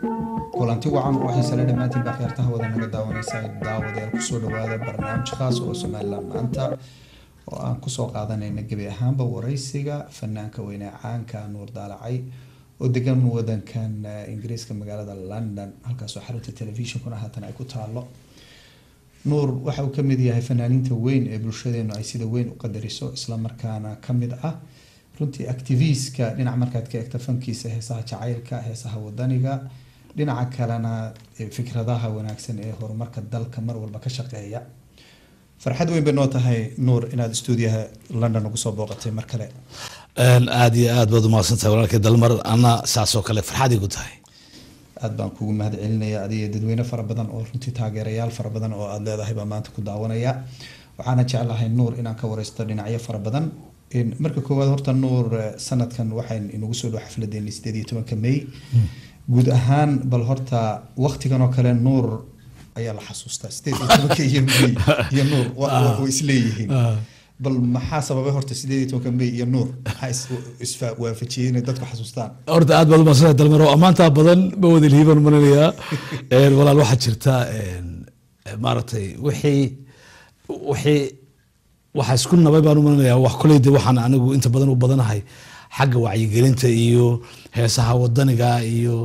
kulanti wacan waxay sale dhammaantiin baa kheertaha wada naga daawanaysa daawadayaal kusoo dhawaada barnaamij khaas oo somaliland maanta oo aan kusoo qaadanayna gebi ahaanba wareysiga fanaanka weyne caanka nuur daalacay oo degan wadankan ingiriiska magaalada london halkaasoo xarunta telefishinkuna haatan ay ku taalo nuur waxa uu kamid yahay fanaaniinta weyn ee bulshadeenu ay sida weyn u qadariso islamarkaana kamid ah runtii activistka dhinac markaad ka egta fankiisa heesaha jacaylka heesaha wadaniga dhinaca kalena fikradaha wanaagsan ee horumarka dalka mar walba ka shaqeeya farxad weyn bay noo tahay nuur inaad stuudiyaha london ugu soo booqatay mar kale aada iyo aad baad umahadsantahay walaalkay dalmar ana saasoo kale farxad igu tahay aad baan kugu mahad celinaya adiga dadweyne fara badan oo runtii taageerayaal fara badan oo aada leedahay baa maanta ku daawanaya waxaana jeclahay nuur inaan ka wareysto dhinacyo fara badan marka koowaad horta nuur sanadkan waxayn inagu soo dhow xafladeeni sideed iyo tobanka may guud ahaan bal horta waktigan oo kale nuur ayaa la xasuustaa sideed iyo tobanka iyo may iyo nuur way isleeyihiin bal maxaa sababay horta sideed iyo tobanka may iyo nuur maxaa iswaafajiyey inay dadku xasuustaan horta aad baad umaadsantahay dalmaro ammaantaa badan ma wada lihiban malinayaa walaal waxaa jirta maaragtay wixii wixii waxaa isku nabay baan u malinayaa wax koley de waxaan anigu inta badan u badanahay xagga wacyigelinta iyo heesaha wadaniga iyo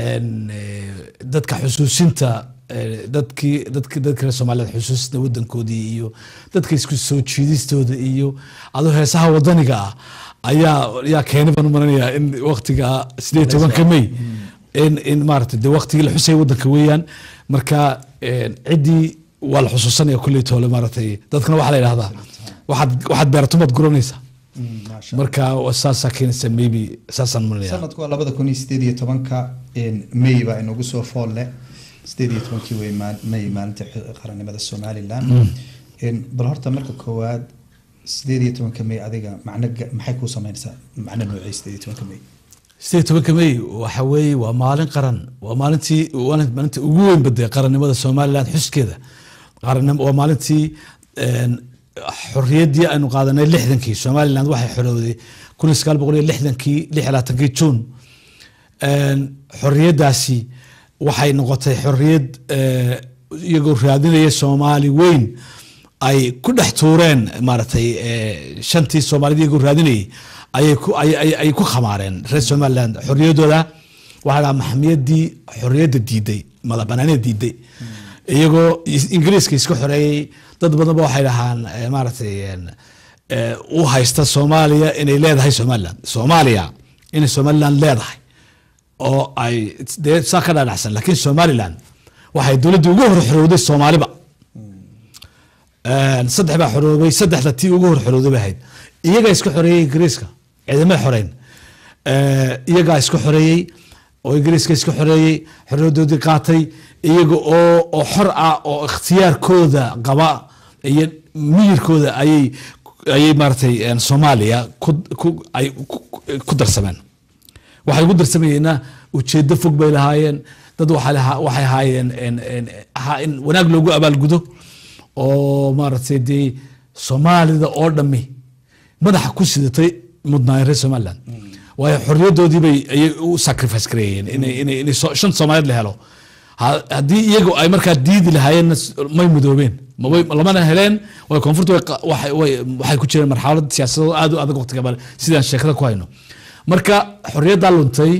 dadka xusuusinta dadkii dadki dadka reer soomaaliyeed xusuusina wadankoodii iyo dadka isku soo jiidistooda iyo adoo heesaha wadaniga ah ayaa ayaa keenay baan u malinayaa in waktiga sideed tobanka may in in maarata de waktigii la xusaya wadanka weeyaan marka ciddii waa la xusuusanaya kulley toole maaratay dadkana waxaa la yidhahdaa waxaad waxaad beeratumaad guranaysaa marka saasaa keenaysa maybe saasaan malinaya sanadku waa labada kun iyo sideed iyo tobanka may baa inagu soo fool leh sideed iyo tobankii wey may maalinta qarannimada somaliland bal horta marka koowaad sideed iyo tobanka may adiga macno maxay kuu sameynaysaa macno noocay sideed iyo tobanka may sideed tobanka may waxa weeye waa maalin qaran waa maalintii maalinta ugu weyn badee qarannimada somaliland xuskeeda waa maalintii xorriyaddii aynu qaadanay lixdankii somaliland waxay xorowday kun iyo sagaal boqol iyo lixdankii lix iyo labaatankii juun xorriyaddaasi waxay noqotay xorriyad iyagoo raadinaya soomaali weyn ay ku dhex tuureen maaragtay shantii soomaalida iyagoo raadinayay ayay ku ayay ku khamaareen reer somaliland xorriyaddooda waxaa dhaha maxamiyaddii xorriyadda diiday madaxbanaanida diiday iyagoo ingiriiska iska xoreeyey dad badanba waxay dhahaan maaragtay u haysta soomaaliya inay leedahay somaliland soomaaliya inay somaliland leedahay oo ay dee saa ka dhaadhacsan laakiin somaliland waxay dowladdii ugu hor xorowday soomaaliba saddex baa xoroobay saddexda tii ugu hor xorowday bay ahayd iyagaa iska xoreeyey ingiriiska ciidamay xoreyn iyagaa iska xoreeyey oo ingiriiska iska xoreeyey xorriyadoodii qaatay iyaga oo oo xor ah oo ikhtiyaarkooda qaba iyo miyirkooda ayay ayay maaratay soomaaliya ay ku darsameen waxay ugu darsamayeenna ujeedo fog bay lahaayeen dad waxay ahaayeen ahaa in wanaag loogu abaalgudo oo maaragtay dee soomaalida oo dhami madaxa ku sidatay mudnaayeen reer somaliland waayo xorriyadoodii bay ayay u sacrifice gareeyeen inay inay inay shan soomaaliyeed la helo haddii iyagu ay markaa diidi lahaayeenna may mudoobeen lamana heleen way koonfurta waxay ku jireen marxalad siyaasadoo aad u adag waqtiga sidaan sheekada ku hayno marka xorriyaddaa luntay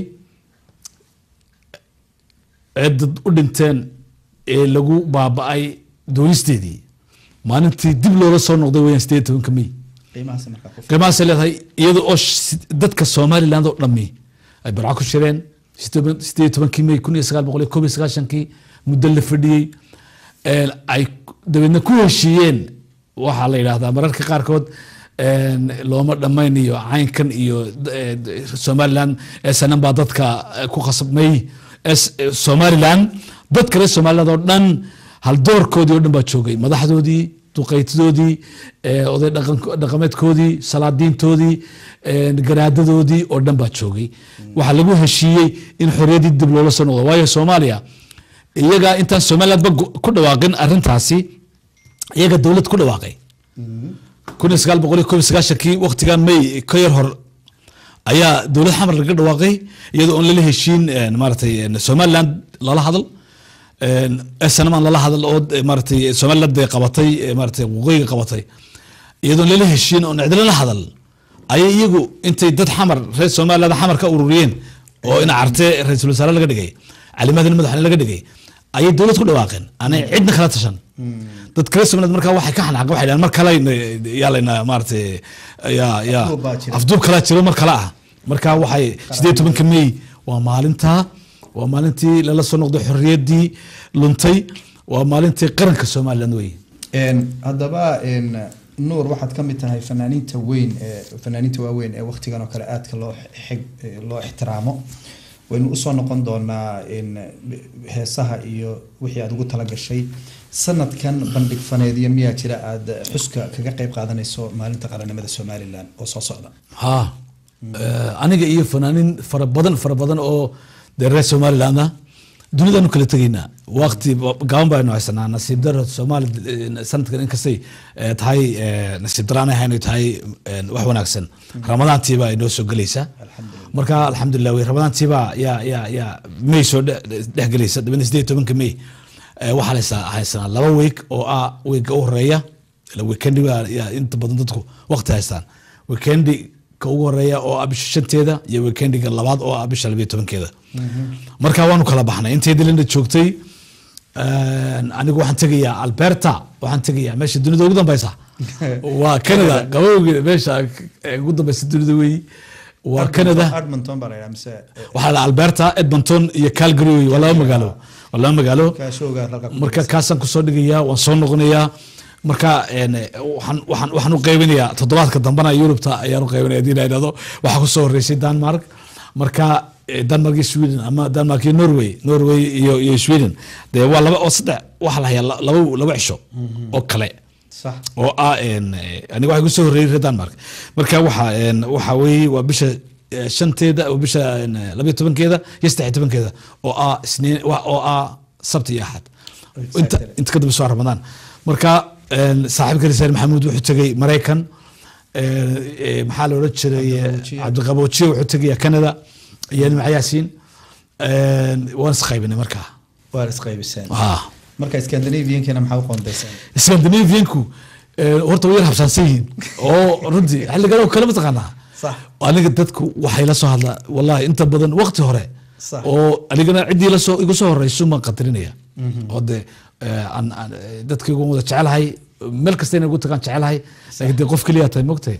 ee dad u dhinteen ee lagu baaba-ay doonisteedii maalintii dib loola soo noqday weyaan sideed tobanka may qiimahaasay leedahay iyada oo dadka somaliland oo dhami ay barco ku jireen sideed tobankii may kun iyo sagaal boqol iyo koob iyo sagaashankii muddo la fadhiyey ay dabeedna ku heshiiyeen waxaa la yidhahdaa mararka qaarkood looma dhammayn iyo caynkan iyo somaliland sanan baa dadka ku khasabmay somaliland dadka reer somaliland oo dhan haldoorkoodii oo dhan baa joogay madaxdoodii duqaytadoodii oday dhaqameedkoodii salaadiintoodii garaadadoodii oo dhan baa joogay waxaa lagu heshiiyey in xorriyaddii dib loola soo noqdo waayo soomaaliya iyagaa intaan somalilandba ku dhawaaqin arintaasi iyaga dowlad ku dhawaaqay kun iyo sagaal boqol iyo koob iyo sagaashankii waqtigan may ka yar hor ayaa dowlad xamar laga dhawaaqay iyadoo oon lala heshiin een, maaragtay een, somaliland lala hadal snman lala hadal oo eh, maaragtay somaliland bay qabatay eh, maaragtay waqooyiga qabatay iyadoon lala heshiin oon cidlo la hadal ayay iyagu intay dad xamar reer somaliland xamar ka ururiyeen oo ina carte ra-iisul wasaare laga dhigay calimadina madaxweyne laga dhigay ayay dowlad ku dhawaaqeen aanay cidna kala tashan dad kale somaliland markaa waxay ka xanaaqeen waxay dhahaan mar kale yaa layna maaragtay yaa yaa Afduub baa jira. afduub kalaa jiro mar kale ah marka waxay sideed tobanka may waa maalintaa waa maalintii lala soo noqday xorriyaddii luntay waa maalintii qaranka somaliland wey Een, haddaba een, nuur waxaad ka mid tahay fanaaniinta weyn ee fanaaniinta waaweyn ee waqtigan oo kale aadka loo xig- eh, loo ixtiraamo waynu usoo noqon doonaa in heesaha iyo wixii aad ugu talagashay sanadkan bandhig faneedyo miyaa jira aad xuska kaga qayb qaadanayso maalinta qaranimada somalilan oo soo socda ha Eh, aniga iyo fanaanin fara badan fara badan oo dee reer somaliland ah dunidaanu kala tegaynaa waqti gaban baynu haysanaa nasiib daro soomaali eh, sanadkan inkastay eh, tahay eh, nasiib daraan ahayn ay tahay eh, wax wanaagsan ramadaantiiba ay noo soo gelaysaa marka alxamdulilah wey ramadaantiiba yaa yaa yaa may soo dhe- dhex gelaysa dabana sideed iyo tobanka may Eh, waxaa laysa- haysanaa laba week oo ah weeka u horeeya ila weekendi baa yaa inta badan dadku waqti haystaan weekendi ka ugu horeeya oo ah bisha shanteeda iyo weekendiga labaad oo ah bisha labiyo tobankeeda marka waanu kala baxnay intay dilina joogtay een, anigu waxaan tegayaa alberta waxaan tegayaa meesha dunida ugu dambeysa waa canada qabowgeeda meesha eh, ugu dambeysa dunida wey waa canada edmonton baa la yidhaha mise waxaa la alberta edmonton iyo calgary wey waa laba magaalo waa laba magaalo kaashowga halka ku marka kaasaan kusoo dhigayaa waan soo noqonayaa marka een, waxaan waxaan waxaan u qaybinayaa toddobaadka dambana yurubta ayaan u qaybinaya hadii la idhahdo waxaa kusoo horeysay denmark marka eh, denmark iyo sweden ama denmark iyo norway norway iyo iyo sweden dee waa laba oo saddex waxaa la hayaa la- laba laba cisho oo kale sax oo ah een, eh, aniga waxay kusoo horreeyay reer denmark marka waxa een, waxa weeye waa bisha eh, shanteeda oo bisha een, eh, labayo tobankeeda iyo saddex iyo tobankeeda oo ah isniin wa- oo ah sabti iyo axad inta Exactly. inta ka dambe soo ramadaan marka een, saaxiibka risaal maxamuud wuxuu tegay maraykan een, eh, maxaa la odhan jiray eh, Cabdiqaboojiye. cabdiqaboojiye wuxuu tegaya canada iyo nimca yaasiin een, waan isqaybinay markaa waa isqaybiseen Ah. marka scandinaviankana maxaa u qoondayseen scandinavianku eh, horta way yar habsaansan yihiin oo runtii xilligan oo kale mataqaanaa Sax. aniga dadku waxay la soo hadlaa wallahi inta badan waqti hore Sax. oo anigana ciddii lasoo igu soo horeyso maan qadarinaya oo de eh, aan- aan, eh, dadka igu wada jecelahay meel kasta inay ugu tagaan jecelahay laakiin de qof keliya tahay mogtahay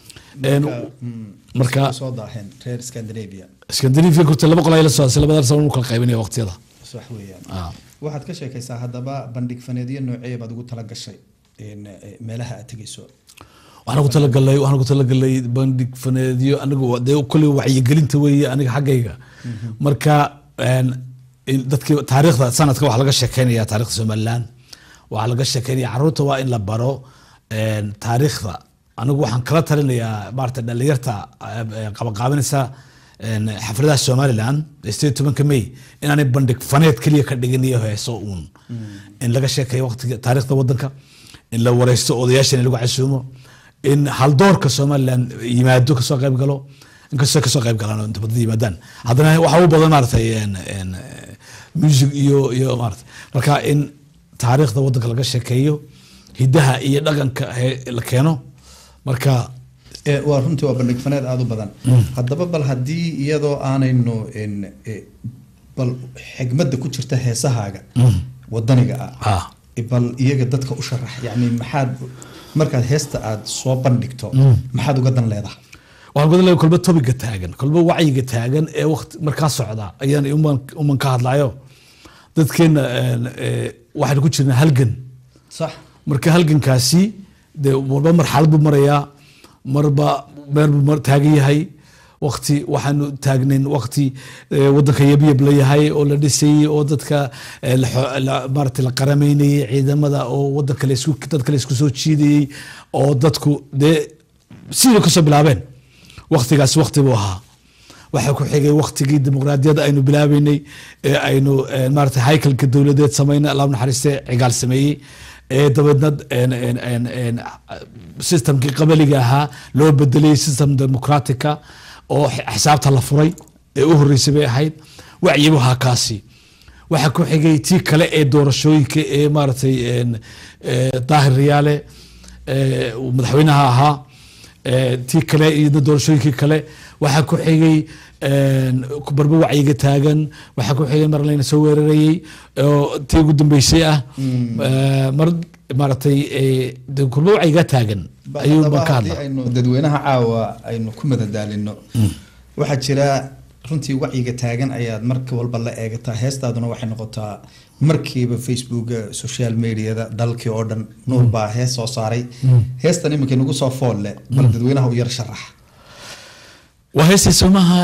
En, marka soo daaheen reer scandinavia scandinavianku horta laba qol ay la soo hadlay labadaas sano kala qaybinaya waqtiyada sax weeyaan Ah. waxaad ka sheekaysaa haddaba bandhig faneedyo noocee baad ugu tala gashay in, eh, meelaha aad tegayso waxaan ku talagalay waxaan ku talagalay bandhig faneedyo anigu waa- dee kolley wacyigelinta weeye aniga xaggayga marka een, in dadkii taariikhda sanadka waxaa laga sheekeynaya taariikhda somaliland waxaa laga sheekeynaya caruurta waa in la baro een, taariikhda anigu waxaan kala talinayaa maarata dhalinyarta eh, qabaqaabinaysa een, xafladaha somaliland sideed tobanka may inaanay bandhig faneed keliya ka dhigin iyo heeso uun in laga sheekeeyo waqtiga taariikhda wadanka in la wareysto odayaashan in lagu casuumo in haldoorka somaliland yimaado kasoo qayb galo inkastoo kasoo qayb galaan oo inta badan yimaadaan haddana waxa u badan maaratay een- een, eh, music iyo iyo maarata marka in taariikhda wadanka laga sheekeeyo hidaha iyo dhaqanka he- la keeno marka Eh, waa runtii waa bandhig faneed aada u badan haddaba bal haddii iyadoo aanaynu in, eh, bal xigmadda ku jirta heesahaaga wadaniga ah ah bal iyaga dadka u sharax yani maxaad markaad heesta aad soo bandhigto maxaad uga dan leedahay waxaan gudan leeyahay kolba topiga taagan kolba wacyiga taagan ee waqti markaa socda ayaan uman uman ka hadlayo dadkeena een, eh, waxaynu ku jirnaa halgan sax marka halgankaasi dee marba marxalad buu marayaa marba meel buu mar- taagan yahay waqti waxaanu taagnayn waqti eh, wadanka yabyab la yahay oo la dhisayey oo dadka eh, la xo- la- maaragtay la qaramaynayey ciidamada oo wadanka la isku dadka la isku soo jiidayey oo dadku dee sidii kasoo bilaabeen waqtigaasi waqti buu ahaa waxaa ku xigay waqtigii dimuqraadiyadda aynu bilaabeynay ee aynu eh, maaragtay haykalka dowladeed sameynay allah naxariiste cigaal sameeyey ee dabeedna een- een- een- een, systemkii qabaliga ahaa loo bedelay system democratica oo x- xisaabta la furay ee u horreysay bay ahayd wacyibu ahaa kaasi waxaa ku xigay tii kale ee doorashooyinka ee maaragtay een, ee, daahir riyaale ee, uu madaxweynaha ahaa ee, tii kale iyo doorashooyinkii kale waxaa ku xigay een, barbo wacyiga taagan waxaa ku xigay mar layna soo weerarayey oo tii ugu dambeysay ah Ee, mar maaragtay ee, de kurbo wacyiga taagan ayuu haddaba baan ka haddii hadla aynu dadweynaha caawa aynu ku madadaalino waxaa jira runtii wacyiga taagan ayaad marka walba la eegataa heestaaduna waxay noqotaa markiiba facebooka social mediada dalkii oo dhan nuur baa hees soo saaray heestan iminka nagu soo fool leh bal dadweynaha u yar sharax waa heestii somaha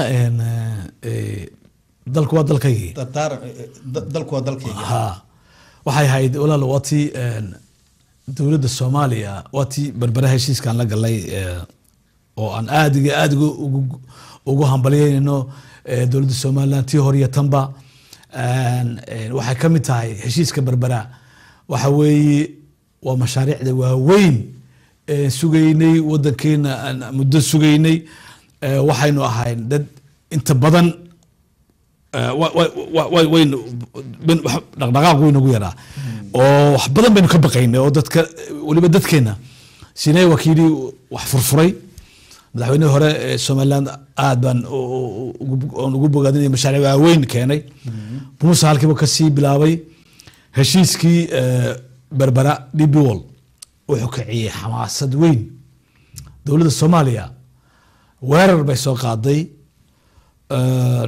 dalku waa dalkaygii Dardaar- da- dalku waa dalkayga ha waxay ahayd walaal waa tii een, dowladda soomaaliya waa tii berbera heshiiskaan la galay ee, oo aan aad iyo aad ugu- ugu- ugu hambalyeynayno ee, dowladda somaliland tii hore iyo tanba Een, een, waxay ka mid tahay heshiiska berbera waxa weeye waa mashaariicda waaweyn ee sugaynay wadankeena aan muddo sugaynay ee, waxaynu ahayn dad inta badan Eh, wa- wa- wa- wa- waynu ben- wax- dhaqdhaqaaq waynu ugu yaraa oo wax badan baynu ka baqaynay oo dadka weliba dadkeena sinay waa kii yidhi wax furfuray madaxweynihii hore ee somaliland aad baan u- u- ugu- oon ugu bogaadinay mashaariic waaweyn keenay muuse halkiiba kasii bilaabay heshiiskii eh, berbera db wall wuxuu kiciyey xamaasad weyn dowladda soomaaliya weerar bay soo qaaday Eh,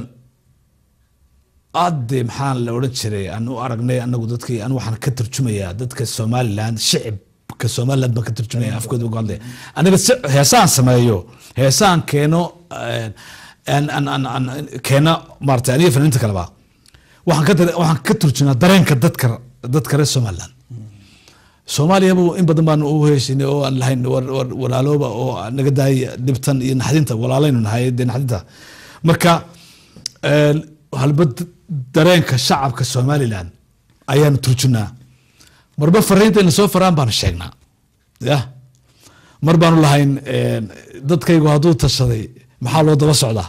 aad dee maxaa la odhan jiray aan u aragnay anagu dadkii an waxaan ka tarjumayaa dadka somaliland shicibka somaliland baan ka tarjumaya afkooda uga hadlaya aniga si heesaan sameeyo heesaan keeno eh, aan aan aan aan keeno maarata aniga fanaaniinta kaleba waxaan ka dar- waxaan ka turjunaa dareenka dadka dadka reer somaliland soomaaliya bu in badan baan u heshinay oo aan lahayn war war walaalooba oo naga daaya dhibtan iyo naxdinta walaalaynu nahay dee naxdinta marka een, halba d- dareenka shacabka somaliland ayaanu turjunaa marba fariinta ina soo faraan baanu sheegnaa ya mar baanu lahayn een, dadkaygu hadduu tashaday maxaa loo daba socdaa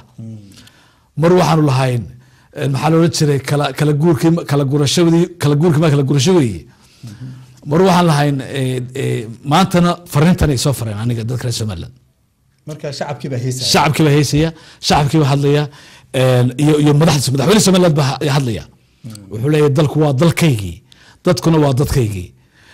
mar waxaanu lahayn een, maxaa la odhan jiray kala kala guurkii ma- kala gurashadii kala guurkii ma kala gurasho weeye mar waxaan lahayn ee, ee, maantana fariintan ay soo fareen aniga dadka reer somaliland marka shacabkii baa heesaya shacabkii baa heysaya shacabkii baa hadlaya een, iyo iyo madaxda madaxweyne somaliland baa ha- hadlaya wuxuu leeyahay dalku waa dalkaygii dadkuna waa dadkaygii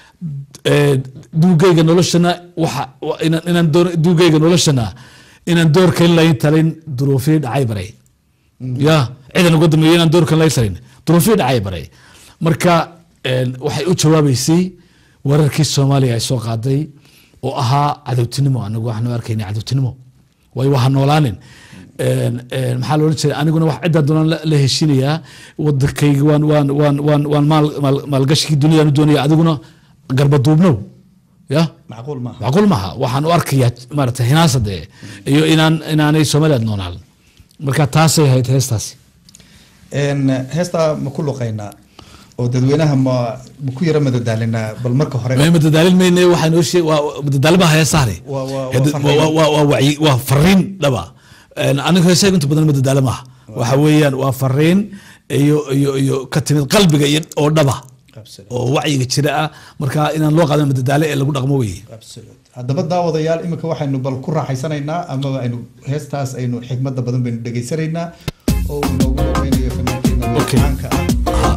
Ee, duugayga noloshana waxa wa- inaan inaan door- duugayga noloshana inaan doorkan layn talin duruufii dhacay baray ya ciidan uga dambeeya inaan doorkan layn talin duruufii dhacay baray marka een, waxay u jawaabeysay wararkii soomaaliya ay soo qaaday oo ahaa cadowtinimo anagu waxaanu arkaynay cadowtinimo waayo waha noolaanin Een, een, maxaa la odhan jiray aniguna wax ciddaa doonaan la- la heshinayaa wadankayga waan waan waan waan waan maal maal- maalgashigii duniyaan u doonaya adiguna garbaduubnow ya macquul maaha macquul maaha waxaan u arkayaa maarata hinaasade iyo inaan inaanay somaliland noolaal marka taasay ahayd heestaasi Een, heestaa ma ku luqaynaa oo dadweynaha ma ma ku yara madadaalinaa bal marka hore ma madadaalin mayne waxaa noo sheeg waa madadaalo maaha heestaani Waa- waa- waa Hada- fariin. waa- waa- waa wacyi waa fariin dhaba Een, aniga heesaga inta badan madadaalo maaha waxa weeyaan waa fariin iyo iyo iyo ka timid qalbiga iyo oo dhaba Absolute. oo wacyiga jira ah marka inaan loo qaadan madadaalo ee lagu dhaqmo weye Absolute. haddaba daawadayaal imika waxaynu bal ku raaxaysanaynaa amaba aynu heestaas aynu xigmada badan baynu dhegaysanaynaa oo uu inoogu dhaweynayo fanaankeena Okay. caanka ah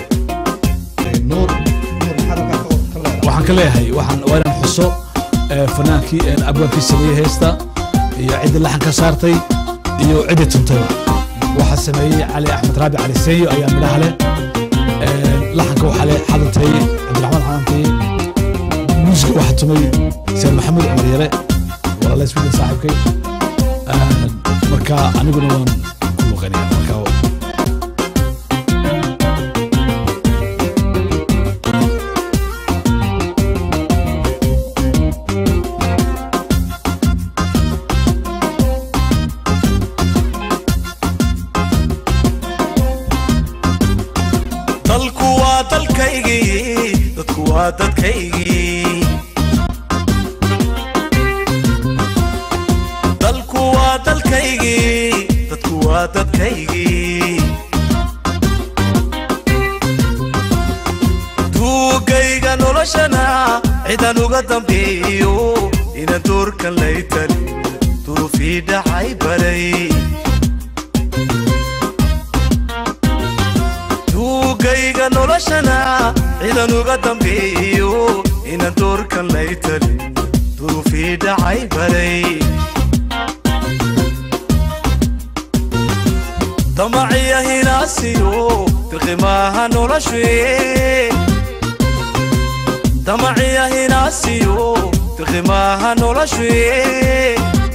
Ee, nuur nuur maxaad halkaa ka- ka leedahay waxaan ka leeyahay waxaan waa inaan xuso eh, fanaankii eh, abwaankii sameeyey heesta iyo ciddii laxan ka saartay iyo ciddii tuntayba waxaa sameeyey cali axmed raabi cali seeyo ayaa midhaha leh Eh, laxanka waxaa leh xadantay cabdiraxmaan xadantay muusiga waxaa tumay seer maxamed cumar yare walaalays widan saaxiibkay Eh, marka aniguna waan ku luqanaya marka dalku waa dalkaygii dadku waa dadkaygii dalku waa dalkaygii dadkaygii duugayga noloshana cidan uga dambeeyo inaan doorkan laytan durufii dhacay baray duugayga noloshana cidan uga dambeeyo inaan doorkan laytan durufii dhacay baray damaciya hinaasiyo dirqimaaha noloshee damaciya hinaasiyo dirqimaaha noloshee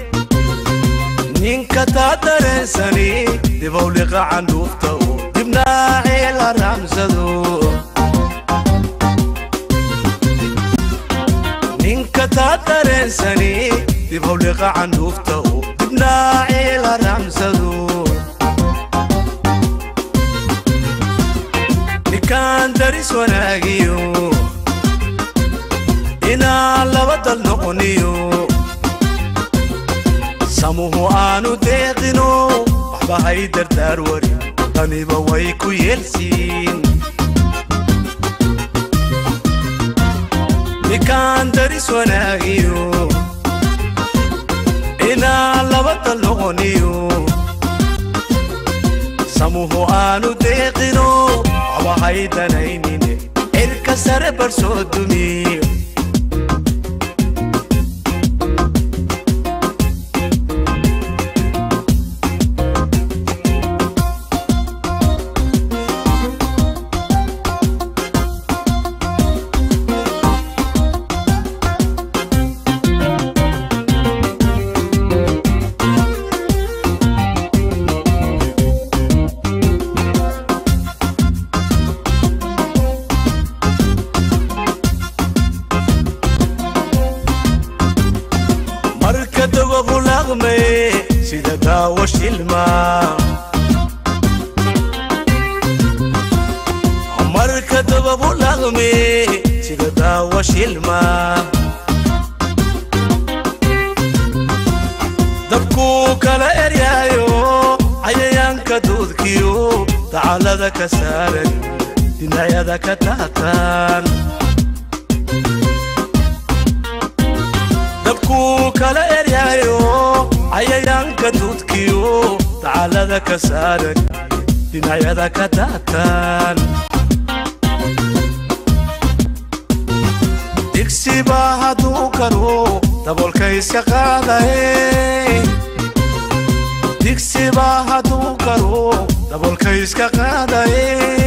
ninka taa dareensani dibawliqa candhuufta oo dibnaacee la raamsado ninka taa dareensani dibawliqa candhuufta oo dibnaacee la raamsado ninkaan daris wanaagiyo inaan laba dal noqoniyo samuhu aanu deeqino waxba hay dardaar warin daniba way ku yeelsiin ninkaan daris wanaagiyo inaan laba dal noqoniyo samuhu aanu deeqino waxba hay danaynine cirka sare barsoo dumiyo marka dawagu laqme sida daawo shilma marka dawagu laqme sida daawo shilma dabkuu kala eryaayo cayayaanka duudkiyo dacalada ka saaran dhinacyada ka taataan dabkuu kala eryaayo cayayaanka duudkiyo dacalada ka saaran dhinacyada ka daataan digsibaa hadduu karo dabolka iska qaadaye digsibaa hadduu karo dabolka iska qaadaye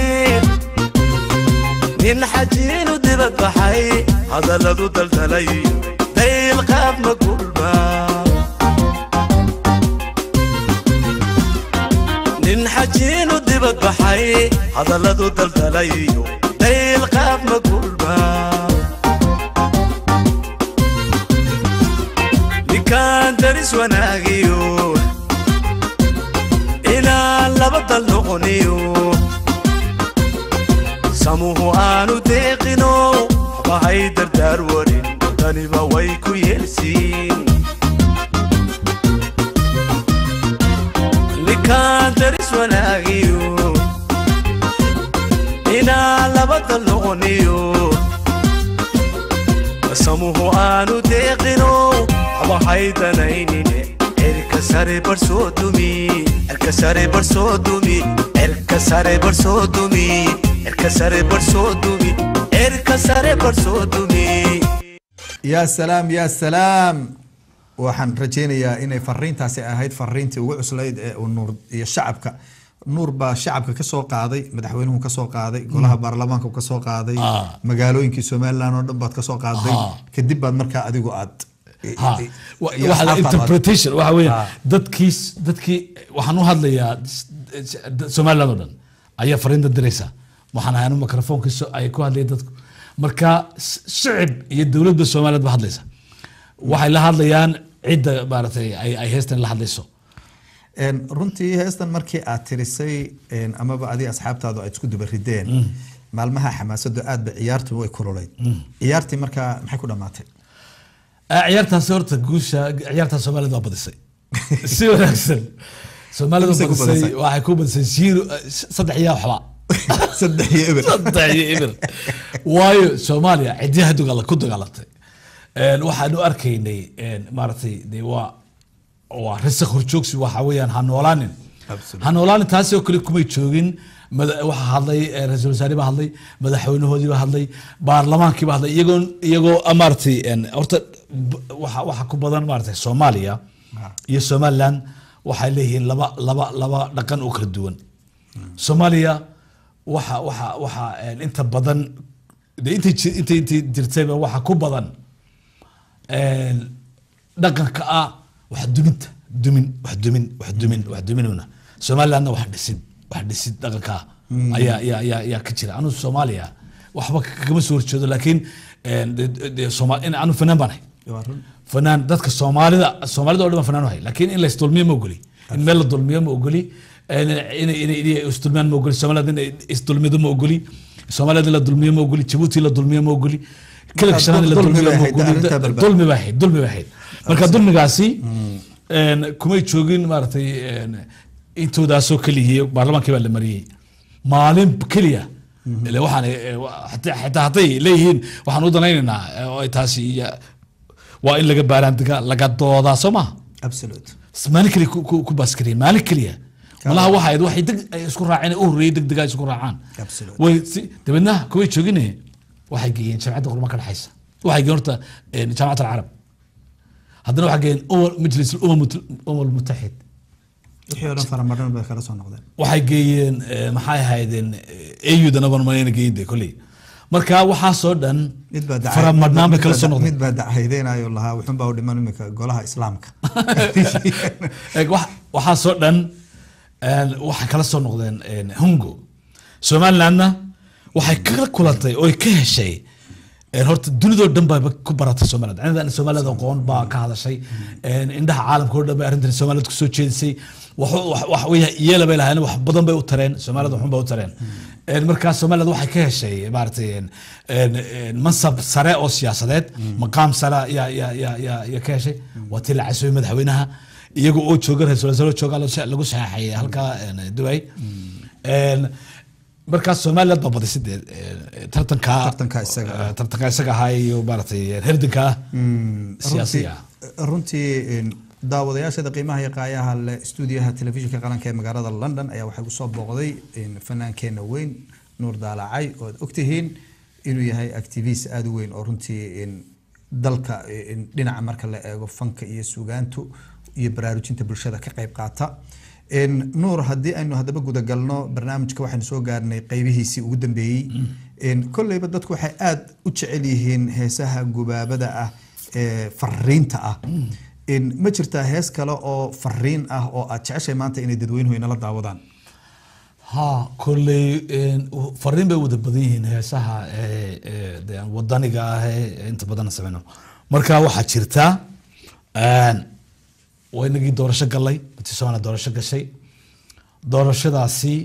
nin xajiinu dibad baxay hadalladu daldalay dayl qaab ma gulba nin xajiinu dibad baxay hadalladu daldalayo dayl qaab ma gulba ninkaan daris wanaagiyo inaan laba dal noqoniyo samuhu aanu deeqino waxba hay dardaar warin daniba way ku yeelsiin ninkaan daris wanaagiyo inaan laba dal noqoniyo samuhu aanu deeqino waxba hay danaynine cirka sare barsoo dumi cirka sare barsoo dumi cirka sare barsoo dumi cirka sare barsoo dumi cirka sare barsoo dumi yaa salaam yaa salaam waxaan rajaynayaa inay fariintaasi ahayd fariintii ugu cuslayd ee uu nuur iyo shacabka nuur baa shacabka kasoo qaaday madaxweynuhu kasoo qaaday golaha baarlamaanka kasoo qaaday Ah. magaalooyinkii somaliland oo dhan baad kasoo qaaday Ah. kadib baad markaa adigu aad Ha, wa- waxa la- interpretation waxa weeye Ah. dadkii dadkii waxaan u hadlayaa s- s- somaliland oo dhan ayaa fariinta diraysa waxaan ahay anu microfonkii so- ay ku hadlaya dadku marka s- shicib iyo dowladda somaliland ba hadlaysa waxay la hadlayaan cidda maaragtay ay ay heestan la hadlayso Een, runtii heestan markii aad tirisay een, amaba adi asxaabtaadu aad isku duba rideen maalmaha xamaasadu aad ba ciyaartu way kululayd ciyaartii markaa maxay ku dhamaatay Ah, ciyaartaasi horta guusha ciyaartaas somaliland waa badisay si wanaagsan soomaalida Imise ku badisay badisay? waxay ku badisay zero saddex iyo waxba saddex iyo eber saddex iyo eber waayo soomaaliya cidyaha dagaala ku dagaalantay Een, waxaanu arkaynay een, maaragtay de waa waa risaq horjoogsi waxa weeyaan ha noolaanin Absolutely. ha noolaanin taasi oo kale kumay joogin mada- waxaa hadlay eh, ra-iisul wasaare baa hadlay madaxweynahoodii baa hadlay baarlamaankii baa hadlay iyagoo iyagoo ah, maaragtay een, horta b- waxa waxa ku badan maaragtay soomaaliya iyo somaliland waxay leeyihiin laba laba laba dhaqan oo kala duwan soomaaliya waxa waxa waxa een, inta badan de intay ji- intay intay jirtayba waxa ku badan een, dhaqanka ah wax duminta dumin wax dumin wax dumin wax duminuna somalilandna wax dhisid wax dhisid dhaqanka ah ayaa ayaa ayaa ayaa ka jira anu soomaaliya waxba kagama soo horjeedo laakiin een, de- de- de- Sooma- in anu fanaan baan ahay Waa run. fanaan dadka soomaalida soomaalida oo dhan baan fanaan u hay laakiin in la isdulmiyo ma ogoli in meel la dulmiyo ma ogoli in inay inay inay isdulmiyaan ma ogoli soomaalida in isdulmido ma ogoli soomaalida in la dulmiyo ma ogoli jabuuti la dulmiyo ma ogoli kelka shanaad in la dulmi dulmiyo bay ma ahayd, ogoli arrintaa balbal. dulmi bay ahayd dulmi bay ahayd marka dulmigaasi een, kumay joogin maaragtay een, intoodaasoo keliyay baarlamaankii baa la mariyey maalin keliya ile waxaan eh, wa- xataa xataa hadday leeyihiin waxaan u danaynaynaa eh, oo ay taasi iyo- waa in laga baaraandiga laga doodaa soo maha absolute maalin keliya ku- ku ku baaskariyeen maalin keliya malaha waxa ahayd waxay deg ay isku raaceen u horreeyay deg deg ay isku raacaan Absolute. way si dabeedna kuway joogine waxay geeyeen jamcadda qurma ka dhexaysa waxay geeyeen horta eh, jaamacat alcarab haddana waxay geeyeen umar- majlis umam umam mutaxid wixii oo dhan faramadhan bay kala soo noqdeen waxay geeyeen eh, maxay ahaydeen ayudana ban malayna geeyin de kolley marka waxaasoo dhan mid baa dacay- faramadhnaan bay mid kala baa soo da- noqdeen mid baa dacaydeynayo lahaa wuxun baa u dhiman imika golaha islaamka Eeg, wax- waxaasoo dhan een, waxay kala soo noqdeen een, hungo somalilandna waxay kala kulantay oo ay ka heshay een, horta dunidoo dhan baa ku baratay somaliland anidan somaliland aqoon baa ka hadashay een, indhaha caalamka oo dhan bay arrintan somaliland kusoo jeedisay wax wax- wax weya yeela bay lahaayeen wax badan bay u tareen somaliland waxun bay u tareen Een, markaa somaliland waxay ka heshay maaragtay een, een, een, mansab sare oo siyaasadeed maqaam sare yaa yaa yaa yaa yaa ka heshay waa tii la casooyey madaxweynaha iyaga oo jooga ra-iisul wasaare jooga lagu sa- lagu saxeexay halkaa een, Dubai Een, markaas somaliland baa badisay dee een, tartanka Tartanka isaga ah. eh, tartanka isaga ahaa iyo maaragtay herdanka siyaasiga ah. runtii runtii een, daawadayaashada qiimaha iyo qaayaha leh stuudiyaha telefishinka qaranka ee magaalada london ayaa waxay kusoo booqday een, fanaankeenna weyn nuur daalacay oo aad ogtihiin inuu yahay activist aada u weyn oo runtii een, dalka een, dhinaca marka la eego fanka iyo sugaantu iyo baraarujinta bulshada ka qayb qaata Een, nuur haddii aynu haddaba gudagalno barnaamijka waxaynu soo gaarnay qeybihiisii ugu dambeeyey Een, kolleyba dadku waxay aada u jecel yihiin heesaha gubaabada ah ee fariinta ah Een, ma jirtaa hees kale oo fariin ah oo aad jeceshay maanta inay dadweynuhu inala daawadaan ha kolley een, fariin bay wada badan yihiin heesaha ee, ee, dee aan wadaniga ah ee inta badan sameyno marka waxaa jirta een, waa inagii doorasho galay bati somaliland doorasho gashay doorashadaasi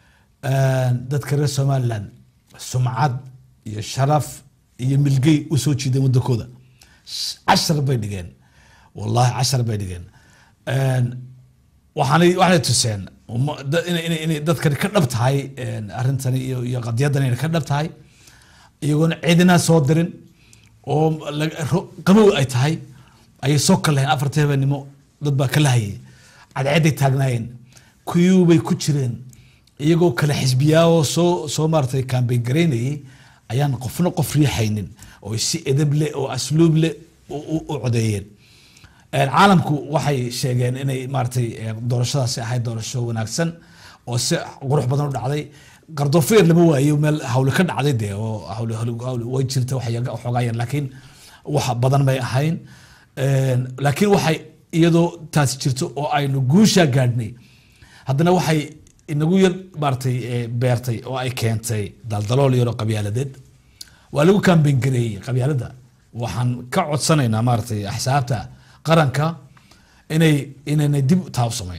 een, dadka reer somaliland sumcad iyo sharaf iyo milgey u soo jiideen wadankooda Sh- cashar bay dhigeen wallahi cashar bay dhigeen Een, waxaanay waxaanay tuseen uma- da- inay inay- inay dadkani ka dhab tahay een, arrintani iyo iyo qadiyadani inay ka dhab tahay iyagoona ciidina soo dirin oo laga- ro- qabow ay tahay ayay soo kalaheen afartii habeenimo dad baa ka lahayay cadceeday taagnaayeen kuyuubay ku jireen iyagoo kale xisbiyaa oo soo soo maaratay kaambeyn garaynayay ayaan qofna qof riixaynin oo si edeb leh oo asluub leh u- u u codeeyeen Een, caalamku waxay sheegeen inay maaragtay een, doorashadaasi ahayd doorasho wanaagsan oo si qurux badan u dhacday qardofeer lama waayo meel hawle ka dhacday dee oo hawle hawle- hawle way jirta waxoogaayeen laakiin wax badan bay ahayn Een, laakiin waxay iyadoo taasi jirto oo aynu guushaa gaadhnay haddana waxay inagu yar maaragtay ee, beertay oo ay keentay daldalool yaroo qabyaaladeed waa lagu kaambeyn gareeyey qabyaalada waxaan ka codsanaynaa maaragtay axsaabta qaranka inay inaynay dib taa u samayn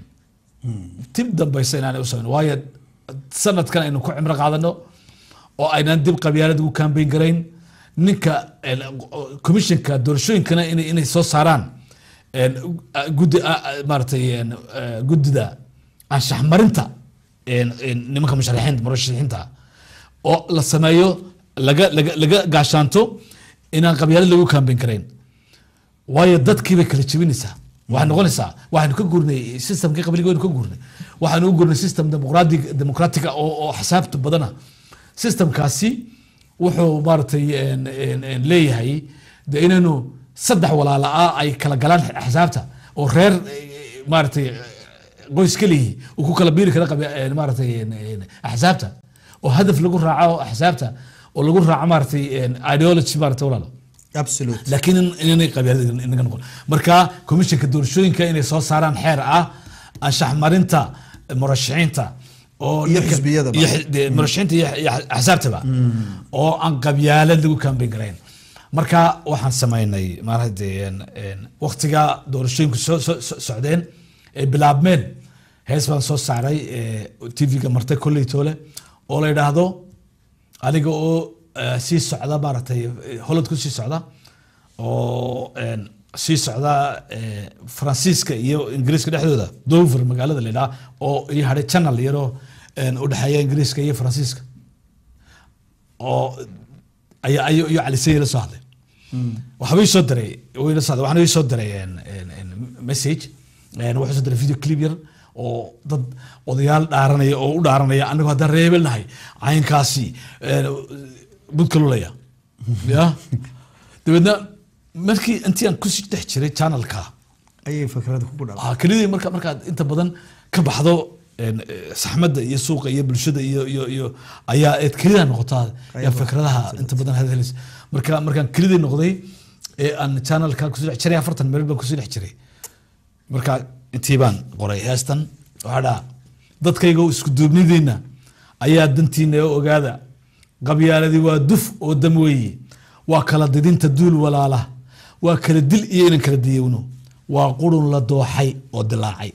dib dambaysa inaanay u samayn waayo sanadkan aynu ku cimro qaadano oo aynan dib qabyaalad ugu kaambeyn garayn ninka een, commissionka doorashooyinkana inay inay soo saaraan een, guddi a- a- maaragtay een, eh, guddida anshax marinta een, een, nimanka musharaxiinta murashaxiinta oo la sameeyo laga laga laga gaashaanto inaan qabyaalad lagu kaambeyn karayn waayo dadkii bay kala jebinaysaa waxay noqonaysaa waxaynu ka guurnay systemkii qabliga waynu ka guurnay waxaynu u guurnay system demoqratic democratica oo oo xisaabta badana systemkaasi wuxuu maaragtay een, een, een, leeyahay de inaynu saddex walaala ah ay kala galaan xisaabta oo reer eh, maaragtay qoys keliyi uu ku kala biiri kara qabi- een, maaragtay een, een, axsaabta oo hadaf lagu raaco axsaabta oo lagu raaco maaragtay een, ideology maaragtay walaalo absolute laakiin in- inanay qabyaalada inaga noqon marka komishanka doorashooyinka inay soo saaraan xeer ah anshax marinta murashaxiinta oo Iyo ninka- xisbiyadaba. iyo xi- dee murashaxiinta iyo iyo axsaabtaba oo aan qabyaalad lagu kaambeyn garayn marka waxaan samaynay maaragtay waqtiga doorashooyinku soo soo- soo- socdeen ay bilaabmeen hees baan soo saaray tvga martay kolley toole oo la yidhaahdo aniga oo eh, sii socda maaragtay eh, holland ku sii socda oo een, sii socda eh, faransiiska iyo ingiriiska dhexdooda dover magaalada la yidhaha oo ii hadhay channel yaroo een, u dhexeeya ingiriiska iyo faransiiska oo ayaa ayo iyo calisay la soo hadlay waxba ii soo diray wuu ila soo hadlay waxaana ii soo diray een, een, een message een, wuxuu soo diray video clip yar oo dad odayaal dhaaranaya oo u dhaaranaya anigu haddaan reebel nahay caynkaasi een, budka lulaya ya dabeedna markii intii aan kusii dhex jiray channelka ayay fikrada kugu dhalay ah kelidii marka markaad inta badan ka baxdo een, eh, saxmadda iyo suuqa iyo bulshada iyo iyo iyo ayaa eed kelida noqotaa yaa fikradaha inta badan hadhelis marka markaan kelidii noqday ee aan channelka kusii dhex jiray afartan meel baan kusii dhex jiray marka intii baan qoray heestan waxaa dhaa dadkayga isku duubnidiina ayaa dantiina oo ogaada qabyaaladii waa duf oo dam weeye waa kala didinta duul walaala waa kala dil iyo inan kala diyowno waa qurun la dooxay oo dilaacay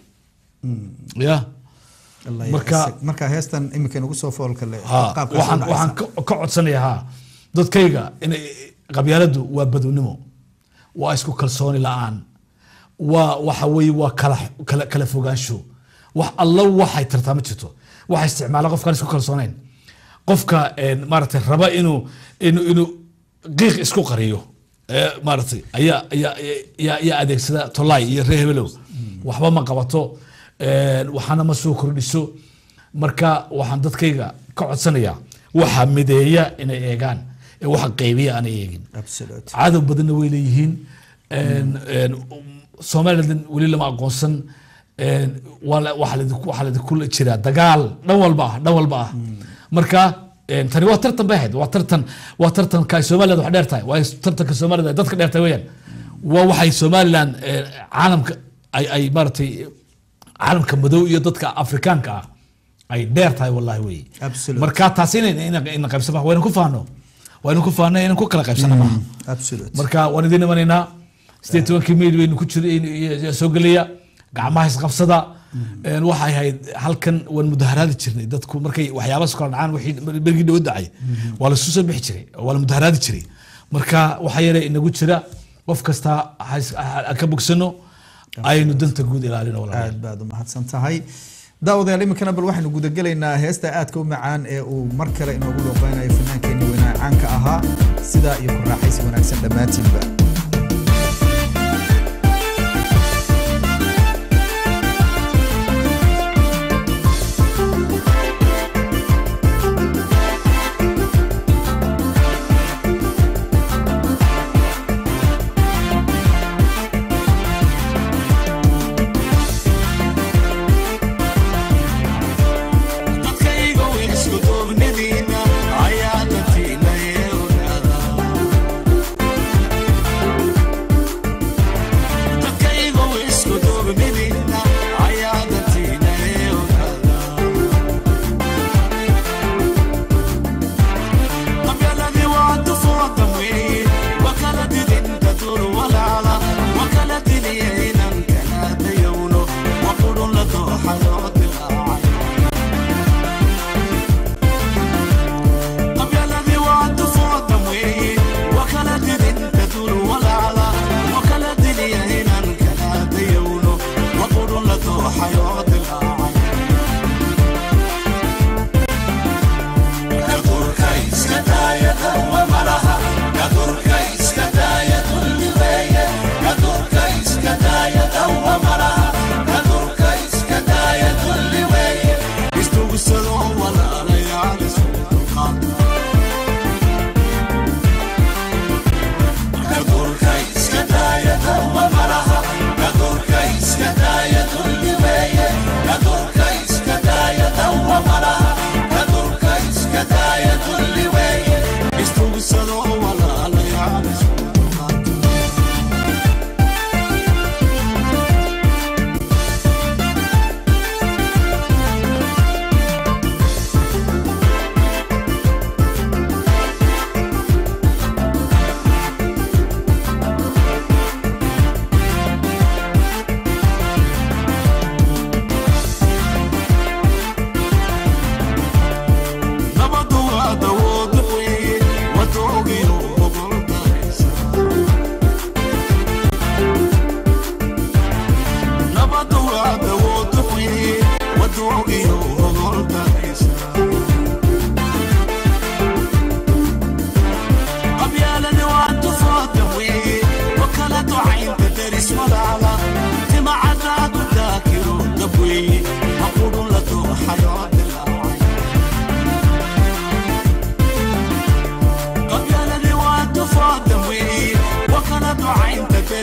ya Allah marka- ya- marka heestan imika nagu soo foolka le ha qaabka waxaan waxaan ka ka codsanayaa ha dadkayga inay qabyaaladu waa badownimo waa isku kalsooni la-aan waa waxa weeye waa kala kala kala fogaansho wax alla waxay tartaa ma jirto waxa isticmaala qofkaan isku kalsoonayn qofka een, maaragtay raba inuu inuu inuu qiiq isku qariyo ee, maaragtay ayaa ayaa ayaa ayaa adeegsada tolay iyo reer hebelow waxba ma qabato een, waxaana ma soo kordhiso marka waxaan dadkayga ka codsanayaa waxa mideeya inay eegaan ee waxa qaybiya aanay eegin absolute cadow badanna way leeyihiin Een, een, somaliland weli lama aqoonsan Een, waa la- waxaa laidinku- waxaa laidinku jiraa dagaal dhan walba ah dhan walba ah marka een, tani waa tartan bay ahayd waa tartan waa tartanka ay somaliland wax dheer tahay waa tartanka somaliland ay dadka dheer tahay weyaan waa waxay somaliland een, caalamka ay ay maaragtay caalamka madow iyo dadka afrikaanka ah ay dheer tahay wallahi wey Absolute. marka taasi ina qaybsan maaha waynu ku faano waynu ku faano inaan ku kala qaybsana maaha absolute marka waan idin imanaynaa sideed tobankii mayl baynu ku jira soo gelaya gacmaha isqabsada Een, waxay ahayd halkan waan mudaharaadi jirnay dadku markay waxyaabaas kala dhacaan wixii bergii dhawo dacay waa la isu soo bixi jiray oo waa la mudaharaadi jiray marka waxa yare inagu jira qof kasta ha is- ha- ha ka bogsano aynu danta guud ilaalino walaalayaal aad baad u mahadsan tahay daawadayaal iminkana bal waxaynu gudagelaynaa heesta aadka u macaan ee uu mar kale inoogu dhooqeynayo fanaankeenii weynaa caanka ahaa sidaa iyo ku raaxaysi wanaagsan dhammaantiinba dadkayga isku duubnidiina ayaa dantiina ee ogaada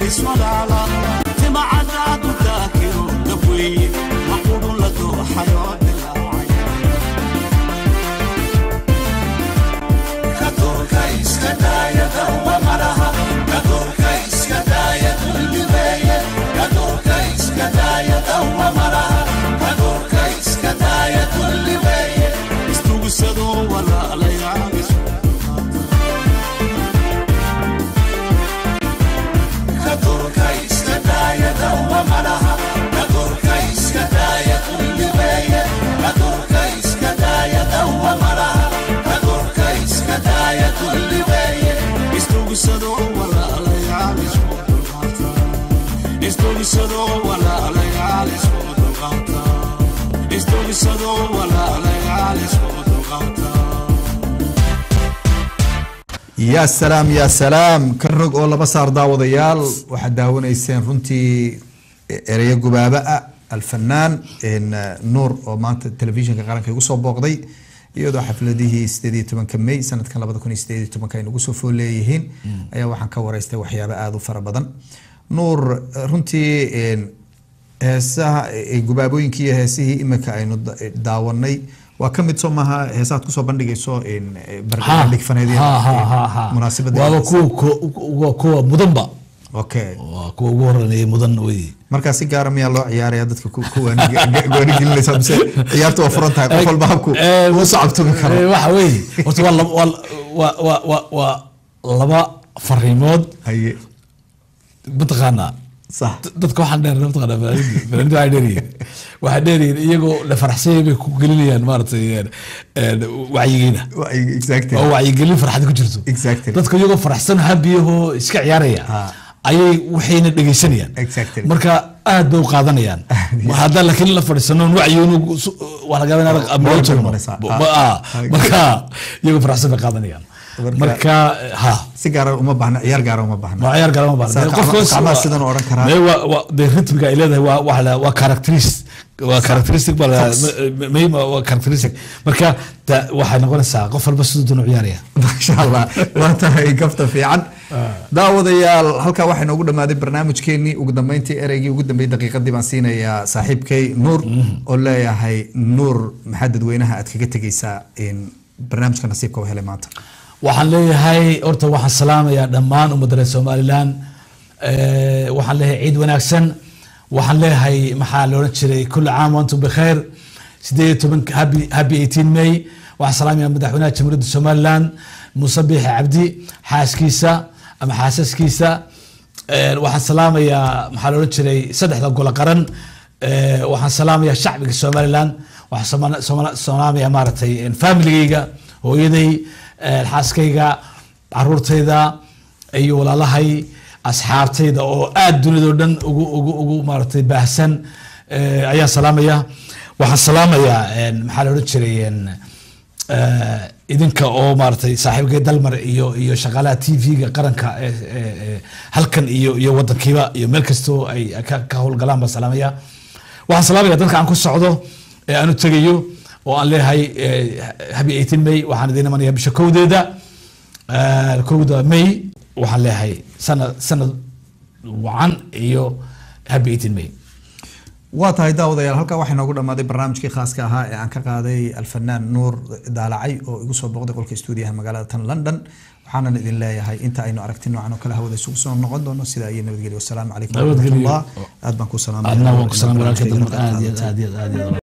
iswalaala timacadaadu daakiro dabweeye maqudhun la dooxayoo dilaacay kadoorka iska daaya dawa malaha kadoorka iska daaya dullibeeye kadoorka iska daaya dawa malaha kadoorka iska daaya dullibeeye istugusadoo walaalayaal isu kadoorka iska daaya dawa malaha kadoorka iska daaya dullibeeye kadoorka iska daaya dawa malaha kadoorka iska daaya dullibeeye istugusadoo walaalayaal isku dulqaata istugusadoo walaalayaal isku dulqaata istugusadoo walaalayaal isku dulqaata yaa salaam yaa salaam ka rog oo laba saar daawadayaal waxaad daawanayseen runtii ereyo gubaaba ah alfanaan een, nuur oo maanta telefishinka qaranka igu soo booqday iyadoo xafladihii sideed iyo tobanka may sanadkan labada kun iyo sideed iyo tobanka ay nagu soo fool leeyihiin ayaa waxaan ka wareystay waxyaabo aada u fara badan nuur runtii een, heesaha eh, gubaabooyinkii iyo heesihii imika aynu da- daawanay waa ka mid soo maaha heesahaad kusoo bandhigayso een, eh, bandhig faneedyada munaasabada waaba kuwa ku- waa kuwa mudanba okay waa kuwa ugu horeeyay mudan wey markaa si gaara miyaa loo ciyaaraya dadka ku ku waani- waanigelinaysa mise ciyaarta waa furan tahay qof walba habku Eh, uu sacabtumi eh, karo waxa weeye horta waa laba- waa- waa- waa- waa- waa laba fariimood haye mataqaanaa sax dadka waxaan dheer mataqaanaa fanaaniinta waxay dheeryihiin waxay dheeryihiin iyagoo la faraxsanyay bay ku gelinayaan maaragtay een, een, wacyigeena Wa- exactly oo wacyigelin farxad ku jirto Exactly. dadka iyagoo faraxsan habiyahoo iska ciyaaraya Ah. ayay waxayna dhegeysanayaan Exactly. marka aad bay u qaadanayaan haddaan laakiin la fadhiisano wacyigoonu waa laga yaabaa Boor inaad bay meel tagno noqonaysaa. Bo- Ah. ma- ah. Okay. marka iyagoo faraxsan bay qaadanayaan Marka- marka ha si gaara uma baahna ciyaar gaara uma baahna waa ciyaar galama Saa gacma- gacmaha sidan u odhan karaa. de ritmiga ay leedahay waa waa la- waa characteris waa characteristic baa la- Fox. ma- ma- ma- waa characteristic marka ta- waxay noqonaysaa qof walba siduu doon u ciyaaraya maasha allah waa tahay gafta fiican daawadayaal halkaa waxaa inoogu dhamaaday barnaamijkeenii ugu dambeyntii ereygii ugu dambeeyey daqiiqadii baan siinayaa saaxiibkay nuur oo leeyahay nuur maxaa dadweynaha aad kaga tegeysaa in barnaamijka nasiibka u helay maanta waxaan leeyahay horta waxaan salaamayaa dhammaan ummadda reer somaliland Eh, waxaan leeyahay ciid wanaagsan waxaan leeyahay maxaa la odhan jiray kulli caam wantum bikheer sideed iyo toban happy happy 18 may waxaan salaamayaa madaxweynaha jamhuuriyadda somaliland muuse biixi cabdi xaaskiisa ama xaasaskiisa Eh, waxaan salaamayaa maxaa la odhan jiray saddexda golo qaran Eh, waxaan salaamayaa shacbiga somaliland waxaan sama- sama- salaamayaa maaragtay familigayga hooyaday eh, xaaskayga caruurtayda iyo walaalahay asxaabtayda oo aad dunidao dhan ugu ugu ugu maaragtay baahsan eh, ayaan salaamaya waxaan salaamayaa en, maxaa la odhan jiray en, eh, idinka oo maaragtay saaxiibkay dalmar iyo iyo shaqaalaha t v-ga qaranka ee ee- ee halkan iyo iyo wadankiiba iyo meel kastoo ay ka ka howlgalaan baan salaamaya waxaan salaamaya dadka aan ku socdo ee aan u tegayo oo aan leeyahay eh, habi 18 may waxaan idin imanaya bisha kowdeeda eh, kowda may waxaan leeyahay sanad sanad wacan iyo habi 18 may waa tahay daawadayaal halkaa waxaa inoogu dhamaaday barnaamijkii khaaska ahaa ee aan ka qaaday alfanaan nuur daalacay oo igu soo booqday qolka stuudiyaha magaalada tan london waxaanan idin leeyahay inta aynu aragti noocan oo kale hawada isugu soo noqon doono sidaa iyo nabadgelyo wasalaamu calaykum Nabadgelyo. waraxmatullah aad baan ku salaamaya adna waan ku salaam walaalkay dalmar aad iyo aad aad iyo aad iyo aad